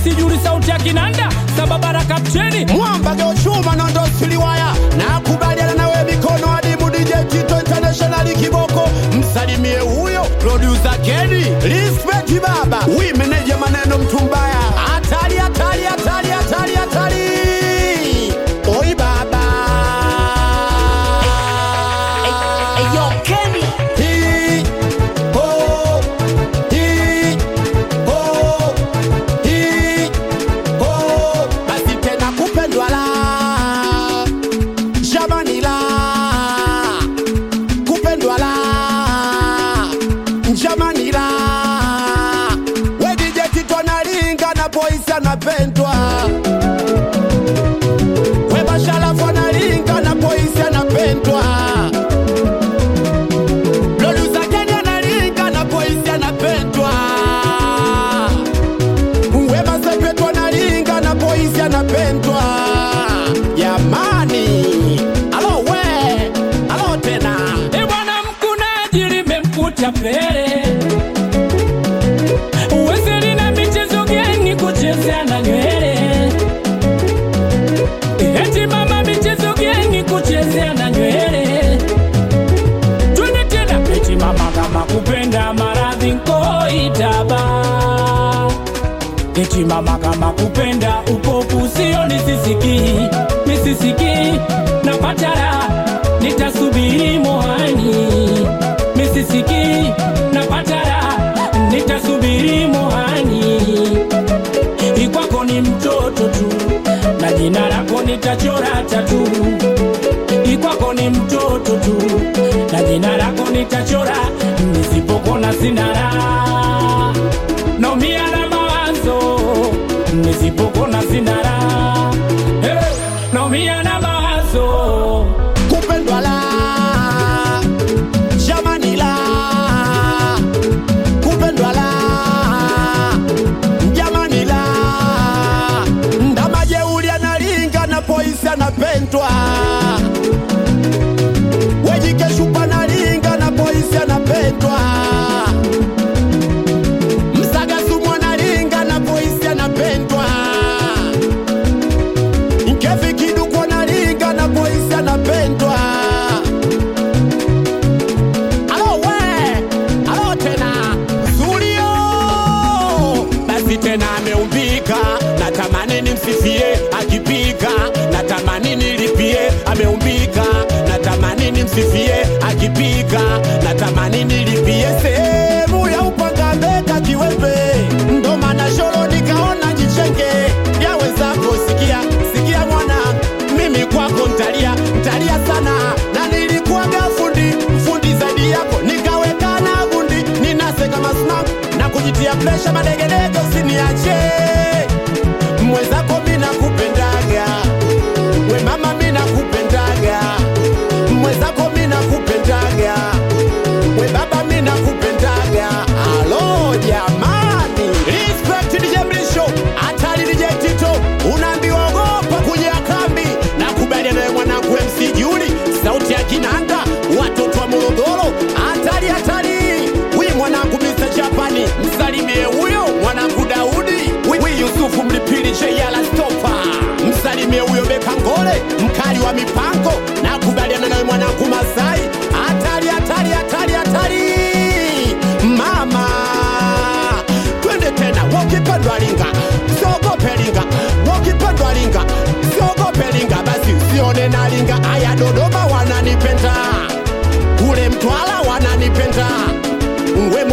msijuri sauti ya kinanda sababara kapteni mwamba geochuma nondo siliwaya nakubaliana nawe mikono adimu DJ Tito International kiboko msalimie huyo producer Kedi respect baba wi meneja maneno mtu mbaya hatari hatari hatari hatari hatari oi baba Eyo Kenny Hi, ho, hi, ho, hi, ho. basi tena kupendwa la jamani la kupendwa la jamani la wedijekitwa nalinga na boisi anapendwa webashalafu analinga na boisi anapendwa Producer Kenny analinga na boisi anapendwa Wema Sepetu analinga na boisi anapendwa Jamani Alo we Alo tena e bwana mkunaji limemkuta pele uwezeli na michezo geni kuchezea na nywele eti mama michezo geni kuchezea na nywele twende tena eti mama kama kupenda maradhi nkoitaba eti mama kama kupenda upofu sio nisisiki misisiki na patara nitasubiri mohani misisiki na patara nitasubiri mohani ikwako ni mtoto tu na jina lako nitachora tatu ikwako ni mtoto tu na jina lako nitachora nisipokona sinara naumia na mawazo nisipokona sinara hey, naumia na mawazo Kupendwa la Jamani la Kupendwa la Jamani la Ndama jeuli analinga na boisi anapendwa Wejikeshupa analinga na boisi anapendwa Msagasumu analinga na boisi anapendwa Nkevi kiduku analinga na boisi anapendwa Alo we, alo tena Zulio Basi tena ameumbika Natamani nimsifie akipika Natamani nilipie ameumbika Natamani nimsifie akipika Natamani nilipie sehemu ya upanga mbeka kiwembe Ndo maana sholo nikaona jichenge ya wenzako sikia sikia mwana mimi kwako ntalia ntalia sana na nilikuwaga fundi fundi zaidi yako nikaweka na gundi ninase kama snap na kujitia presha madegedege usiniache mwenzako mina kupendaga we mama mina kupendaga mwenzako mina kupendaga we baba mina kupendaga alo jamani respect DJ Mlisho hatari DJ Tito unaambiwa ogopa kuja kambi na kubaliana naye mwanangu MC Juli sauti ya kinanda watoto wa Morogoro hatari hatari huyu mwanangu Mr. Japani msalimie huyo mwanangu Daudi huyu Yusufu Mlipili Jayala Stopa msalimie huyo Beka Ngole mkali wa mipango na kubaliana naye mwanangu Masai hatari hatari hatari hatari mama twende tena wakipendwa linga siogope linga wakipendwa linga siogope linga basi usione na linga aya dodoma wananipenda kule mtwala wananipenda we